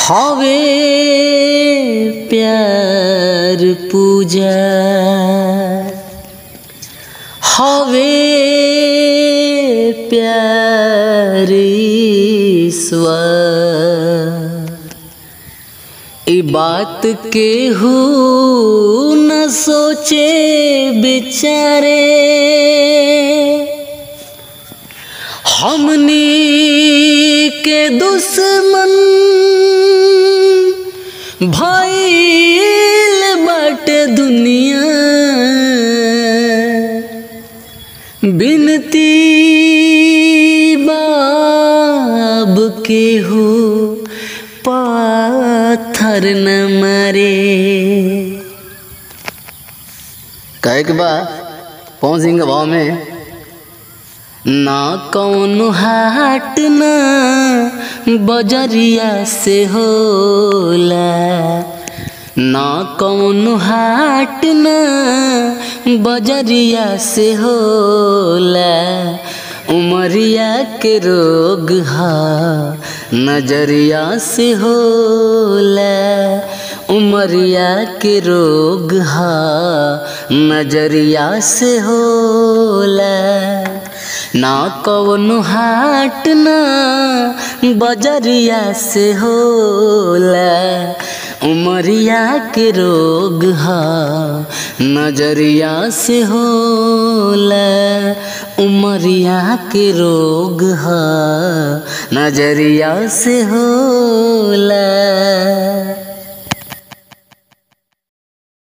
हवे प्यार पूजा हवे प्यार ईश्वर ई बात के हु न सोचे बिचारे हमनी के दुश्मन भइल बाटे दुनिया बिनती बाब के हो पाथर न मारे कहे के बा पवन सिंह के भाव में ना कौन हाट ना बजरिया से होला ना कौन हाट ना बजरिया से होला उमरिया के रोग हा नजरिया से होला उमरिया के रोग हा नजरिया से होला ना कौन हाट ना बजरिया से होला उमरिया के रोग हा नजरिया से होला उमरिया के रोग हा नजरिया से होला